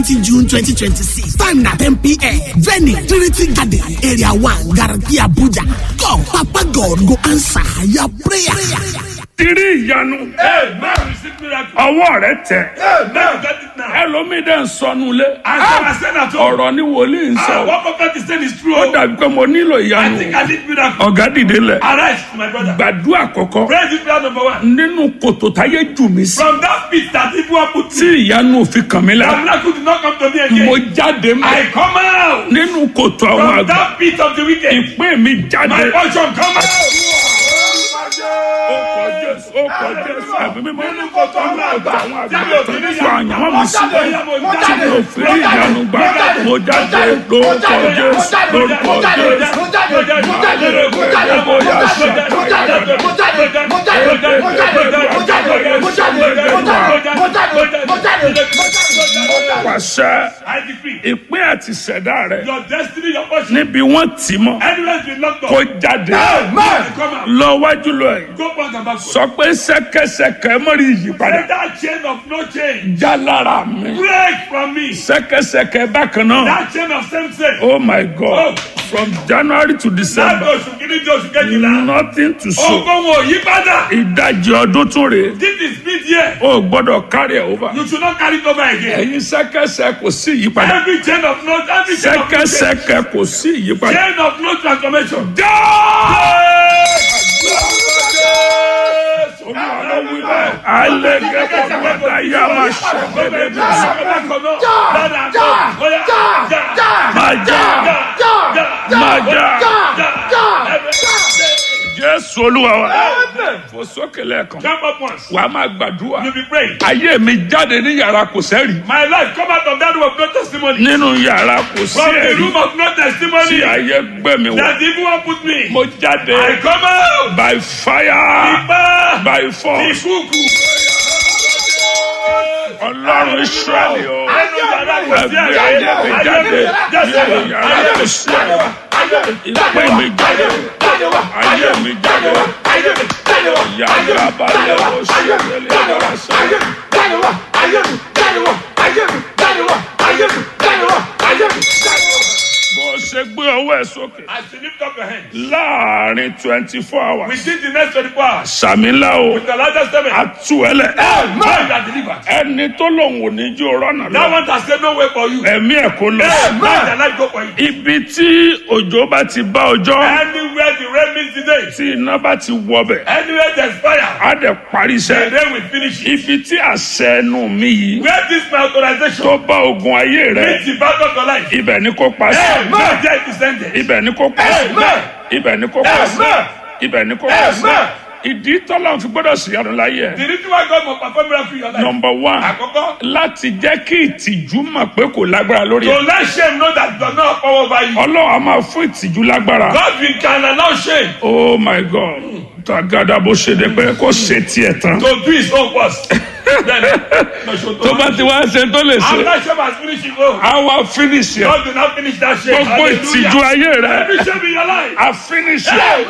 June 2026. Time na 10 p.m. Venue Trinity Garden, Area 1, Garki Abuja. God, Papa God go answer your prayer. Tiri ìyanu Amen. Receive miracle. ọwọ́ rẹ tẹ̀. Amen. Get it now. Ẹlòmíì dẹ̀ ń sọnù lé. And so I said at home. Ọ̀rọ̀ ni wòlíì ń Ah, sọ. what prophet is saying is true. Ó dàbí pé mo nílò I ìyanu. think I need miracle. Ọ̀gá dìde lẹ̀. Arise, my brother. Gbàdúrà kọ̀kọ́. Praise this prayer number one. Nínú kòtò táyé jù mí sí. From that pit that people have put Tí me, ìyanu òfin kàn mí that lára. miracle did not come to me again. Mo jáde mọ́. I come out Nínú kòtò àwọn from àgbà. that pit of the wicked. Ìpín mi My jáde. portion come out. Ó kọ Jésù, ó kọ Jésù. Ẹ̀mí mímọ́ Nínú kòtò àwọn àgbà. àwọn àgbà Tí mi ò tó fi ń ní sọ àyànmọ́ mi sí. Mo jáde, mo Tí jáde, mi ò fi rí ìyanu gbà. Mo jáde lórúkọ Jésù, lórúkọ Jésù. Pàṣẹ I decree ìpín àti ìṣẹ̀dá rẹ̀ your destiny, your portion, níbi wọ́n tì mọ́ anywhere you locked kó up, jáde. come out. Lọ wájú lọ ẹ̀. Go back and backward. Sọ pé ṣẹ́kẹ́ṣẹkẹ̀ mọ́rí ìyípadà. Let that chain of no change Já lára mi. break from me. Ṣẹ́kẹ́ṣẹkẹ̀ bákan náà. That chain of same sex. Oh my God. From January to Láti December. oṣù kìíní di oṣù kejìlá. Nothing to show. Ogun wo yí padà. Ìdajì ọdún tún rèé. This is mid year. O gbọ́dọ̀ carry it over. You should not carry it over again. Ẹ̀yin ṣẹ́kẹ́ṣẹ kò sí ìyípadà. Every chain of no every chain of no change. Ṣẹ́kẹ́ṣẹkẹ̀ kò sí ìyípadà. Chain of no transformation. Já! Alẹ́gẹ́ bọ̀bọ̀dá yá máa ṣẹ̀gẹ́dẹ́ bí sọ. Máa já! Máa já! Jésù Olúwa wa. Fò sókè lẹ́ẹ̀kan. Jump up once. Wàá máa gbàdúrà. You be praying. Ayé mi jáde ní yàrá kò sẹ́rì. My life come out of that room of no testimony. Nínú yàrá kò sí From the ẹ̀rí. room of no Tí testimony. ayé gbé mi wọ̀. That the evil one put me. Mo jáde I come out. by fire Ipa. by force. Ìkúùkù. Ọlọ́run Ísírẹ́lì o. Nínú yàrá kò sí Ẹgbẹ́ àyè. ayé mi jáde. Jésù. Nínú yàrá kò sí ẹ̀rí. Ìpè mi jáde. Ayé mi jáde. Yàrá balẹ̀ o ṣe ìrẹ̀lẹ̀ yàrá sọ. Bó o ṣe gbé ọwọ́ ẹ̀ sókè. As you lift up your hands. Láàárín twenty four hours. Within the next 24 hours. Sàmílà o. With the largest seven. Àtú ẹlẹ̀. Man that delivered. Ẹni tó lòun ò ní jó rọ́nà That lọ. one that said no way for you. Ẹ̀mí ẹ̀ kó lọ. Man that life go for you. Ibi tí òjò bá ti bá ọjọ́. Anywhere the rain meets today. Tí iná bá ti wọbẹ̀. Anywhere there's fire. Á dẹ̀ parí The iṣẹ́. rain will finish it. Ibi tí àṣẹ ẹnu mi yìí. Where this my authorization. Tó bá ogun ayé rẹ̀. Meets the battle of your life. Ibẹ̀ ni kò pa sí. Man there it is ended. Ibẹ̀ ni kò pa sí. Amen. Ibẹ̀ ni kò pa sí. Amen. Ibẹ̀ ni kò pa sí. Amen. Ìdí tọ́lá fi gbọ́dọ̀ sí ìyanu láyé ẹ̀. The reason why God must perform miracle in your life. Number one. Àkọ́kọ́. Láti jẹ́ kí ìtìjú mọ̀ pé kò lágbára lórí To ẹ̀. let shame know that does not have power over you. Ọlọ́run a máa fún ìtìjú lágbára. God will can allow shame Oh my God. Tàgádà bó ṣe dé pé kó ṣe tiẹ̀ tán. to do his own first. Then, no, so Tó bá ti wá ṣe tó lè ṣe. After shame has finished his own. A wá finish ẹ̀. God do not finish that shame. Gbogbo ìtìjú ayé rẹ̀. Every shame in your life. A finish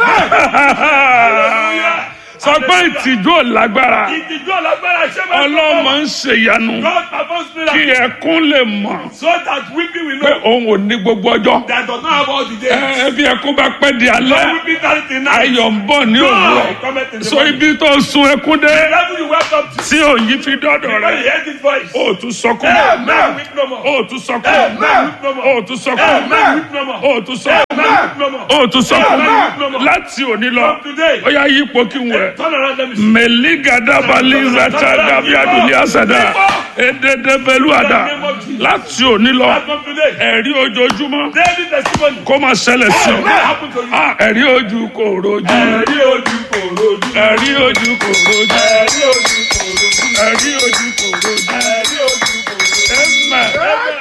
ẹ̀. Hallelujah. Sọ pé ìtìjú ò lágbára. Ìtìjú alágbára shame has Ọlọ́run máa power. ń ṣe ìyanu. God performs Kí miracle ẹkún lè mọ̀ so that weeping will pé know òun ò ní gbogbo ọjọ́. that does not have all the days. Ẹ bí ẹkún bá pẹ́ di No alẹ́. weeping carry the night. Ayọ̀ ń bọ̀ ní òwúrọ̀. God cometh in the So morning. ibi tó sun ẹkún dé. The level you welcome to. Tí òyìn fi dọ́dọ̀ When you rẹ̀. hear this voice. O ò tún sọkún. Amen. Weep no more. O ò tún sọkún. Amen. Weep no more. O ò tún sọkún. Amen. Weep no more. O ò tún sọkún. Amen. Weep no more. O ò tún sọkún. Amen. Láti òní lọ. From today. Ó yá yípo kí n wẹ̀. Turn around let me see. mẹ̀lígàdàbàlíza tàgàbí àdùnní àṣàdá èdèdèbẹ̀lúàdà láti òní lọ As from today. ẹ̀rí ojoojúmọ́ Daily testimony. kó máa ṣẹlẹ̀ sí What ọ happened to you? Ah, ẹ̀rí ojú kò rojú Ẹ̀rí ojú kò rojú. ẹ̀rí ojú kò rojú Ẹ̀rí ojú kò rojú. ẹ̀rí ojú kò rojú Ẹ̀rí ojú kò rojú. Amen. ẹni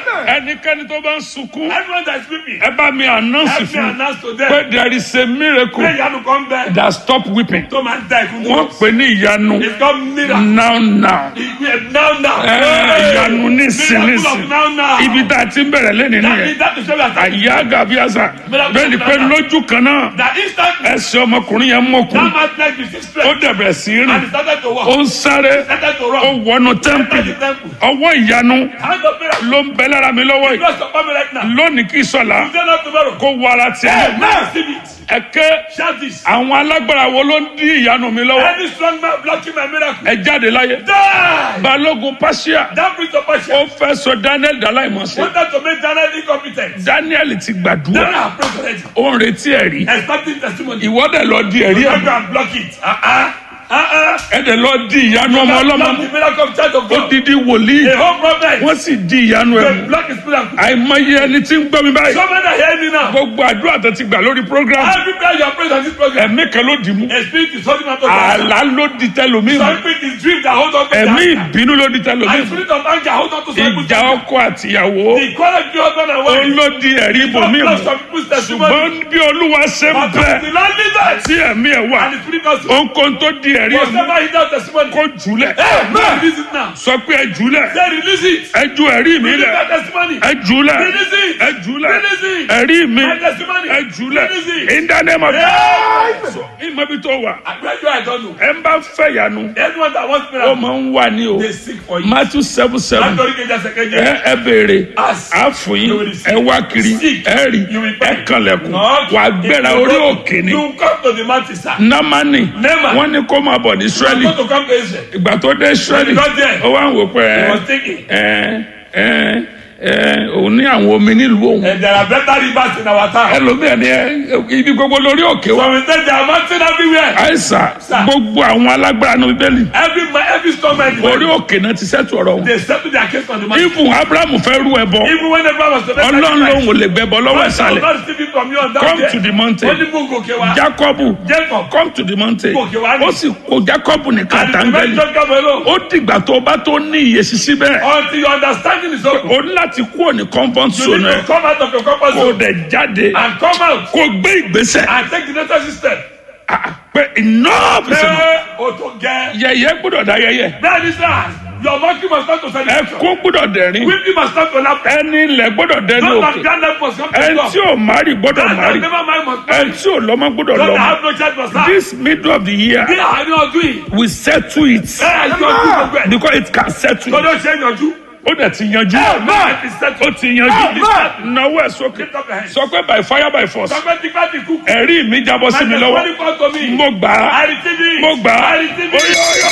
ẹnikẹ́ni tó bá ń sunkún Everyone that is weeping, ẹ bá mi announce help me fún announce to pé them. there is a miracle Pé ìyanu kan bẹ that stop weeping tó máa ń da ìkún wọ́n dúró. pè ní ìyanu It's called miracle. now now Now now. Ẹ, ìyanu nísìn Miracle nísìn of now now. ibi tá a ti ń bẹ̀rẹ̀ lẹ́nu That nìyẹn means that is why we are talking. àyà gàbíàsà bẹ́ẹ̀ ni pé lójú kan náà That instantly, ẹsẹ̀ ọmọkùnrin yẹn mọ̀kùn that man's leg is ó strength. dẹ̀bẹ̀ sí rìn And he started to ó walk. ń sáré Started to ó run. wọnú Entered tẹ́ḿpìlì the temple. ọwọ́ ìyanu Hand of miracle. ló ń bẹ lára mi lọ́wọ́ yìí Bless upon me right now. lónìí kì í sọ̀la Today not tomorrow. kó wọ ara tiẹ̀ Hey, now receive it. ẹ̀kẹ́ Shout this. àwọn alágbára wo ló ń dí ìyanu mi lọ́wọ́ Any strong man blocking my miracle. ẹ jáde láyé Die. balógun pàṣẹ That brings of ó passion. fẹ́ sọ daniel dàláìmọ̀sẹ̀ Wanted to make Daniel incompetent. daniel ti Daniel gbàdúrà have prayed already. ó ń retí ẹ̀rí Expecting testimony. ìwọ́dẹ̀ lọ di ẹ̀rí You ẹ̀ go and block it. Uh-uh. Uh-uh. ẹ̀dẹ̀ lọ di ìyanu ọmọ Block ọlọ́mọ the miracle of child of ó God. didi wòlíì A whole prophet. wọ́n sì di ìyanu ẹ̀ They mú block his miracle. àìmọye ẹni tí ń gbọ́ mi báyìí So many are hearing me now. gbogbo àdúrà tó ti gbà lórí program Every prayer you are praying on this program. ẹ̀mí kan ló dì mú A spirit is holding on to that. àlá ló di tẹlómi mú Some spirit is dream that hold on to ẹ̀mí that. ìbínú ló di tẹlómi And mú spirit of anger hold on to some people's ìjà ọkọ àtìyàwó The equality of husband and ó wife. ló di ẹ̀rí ibòmí God mú bless some people's testimony. ṣùgbọ́n bí olúwa ṣe ń But bẹ the Lord leads us. tí ẹ̀mí ẹ̀ wà And the spirit of ohunkóhun tó di ẹ̀rí ẹ̀ mú whatever he does testimony. kó jùlẹ̀ Hey, man, release it now. sọ pé ẹ jùlẹ̀ Say release it. ẹ ju ẹ̀rí mi Release lẹ̀ that testimony. ẹ jùlẹ̀ Release it. ẹ jùlẹ̀ Release it. ẹ̀rí mi My testimony. ẹ jùlẹ̀ Release it. in the name of Hey. Jesus ìmọ̀ ibi tó wà I pray you I don't know. ẹ ń bá fẹ́ yanu Anyone that wants ó miracle, máa ń wà ní o they seek for you. Matthew seven seven Látọ̀rí kejì ẹsẹ̀ kejì. ẹ ẹ béèrè Ask. á fún yín You will receive. ẹ wá kiri Seek. ẹ rí You will ẹ find. kànlẹ̀kùn Knock. wà á gbéra If you orí go- òkè ni You come to the mountain, sir. námánì Naaman. wọ́n ní kó máa bọ̀ ní You Ísírẹ́lì want to come to Israel. ìgbà tó dé Ísírẹ́lì When he got there, ó wá ń wò pé He ẹ was thinking, ẹ ẹ ẹ òun ní àwọn omi nílùú òun and there are better rivers in our town. ẹlòmíà ni ẹ ibi gbogbo lórí òkè wa So we say there are mountains everywhere. àìsàn Sir. gbogbo àwọn alágbára ní bíbélì Every ma- every storm man, orí òkè náà ti sẹ́tù ọ̀rọ̀ wọn they settle their case on the mountain. ibùn abrahamu fẹ́ rú ẹbọ Even when everyone was to make ọlọ́run lòun sacrifice, ò lè gbẹbọ lọ́wọ́ God shall ìsàlẹ̀ not receive it from you on that come day. to the mountain Wọ́n ní mú gòkè wá. jacobu Jacob. come to the mountain Gòkè wá ní. ó sì kó jacobu nìkan And the àtàngẹ́lì dimension come alone. ó dìgbà tó bá tó ní ìyèsí síbẹ̀ Until your understanding is open. ó ní láti kúrò ní comfort You zone need ẹ to come out of your comfort kó zone dẹ̀ jáde and come out kó gbé ìgbésẹ̀ and take the necessary step. Ah, pé enough is enough Ṣé o tó gẹ? yẹ̀yẹ́ gbọ́dọ̀ dá yẹ̀yẹ́ Bẹ́ẹ̀ ni sir, your monkey must start to celebration. ẹkún gbọ́dọ̀ dẹ̀rín Weeping must start to laugh. ẹni ilẹ̀ gbọ́dọ̀ dẹni Those that òkè can't help must come to ẹni God. tí ò márì gbọ́dọ̀ Those that márì never mind must ẹni marry. tí ò lọ́mọ gbọ́dọ̀ Those that lọ́mọ have no child must have. this middle of the year Bí àárín ọdún yìí, we settle it ẹ ẹ yọ ojú gbogbo ẹ̀. because it can settle Tọ́jú ṣe é yanjú. ó dẹ̀ ti yanjú Amen. It is settled. ó ti yanjú Amen. náwó ẹ̀ sókè Lift up your hands. sọ pé by fire by force Sọgbẹ́ tí bá ti kú. ẹ̀rí mi jábọ́ sí mi My lọ́wọ́ testimony come to me. mo gbà á I receive it. mo gbà á I receive Oyo, it. oyo,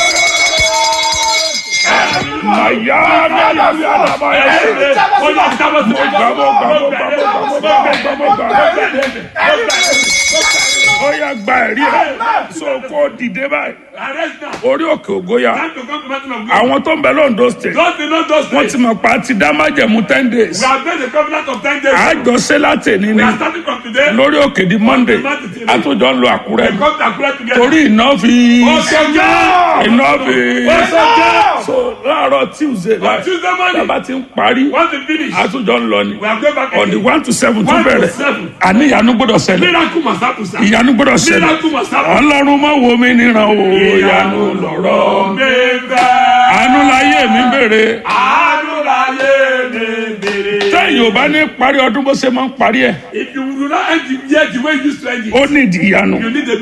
oyo. màyà mẹ́lẹ́bí àdàbà yẹn. Ó yá, jábọ́ sí mi. Mo gbà, mo gbà, mo gbà, mo gbà, mo gbà, mo gbà, mo gbà. ó yá gba ẹ̀rí ẹ̀ so kó dìde báyìí Arrest now. orí òkè ògóyà Time to come to mountain of God. àwọn tó ń bẹ lóńdó state God did not just wọ́n say. ti mọ̀ pa ti dá májẹ̀mú ten days We have made a covenant of ten days. àjọṣe láti ní We ni are starting from today. lórí òkè di monday àtúnjọ ń lo àkúrẹ́ We come to Akure together. torí iná fi Ọ̀sọ̀jọ́. iná fi Ọ̀sọ̀jọ́. so láàárọ̀ tuesday On Tuesday morning. bàbá ti ń parí Once we finish. àtúnjọ ń lọ ni We are going back on the again. one to seven tó One to bẹ̀rẹ̀ seven. àní ìyanu gbọ́dọ̀ ṣẹlẹ̀ Miracle must happen, sir. ìyanu gbọ́dọ̀ ṣẹlẹ̀ Miracle must happen. ọlọ́run má wo mi níran o ìyanu lọ̀rọ̀ Bẹ́ẹ̀ àánú láyé mi bèrè àánú láyé mi bèrè. tẹ́yìn ò bá ní parí ọdún bó ṣe máa ń parí ẹ̀ If you do not end the year the way you used to end it, ó ní ìdí ìyanu you need a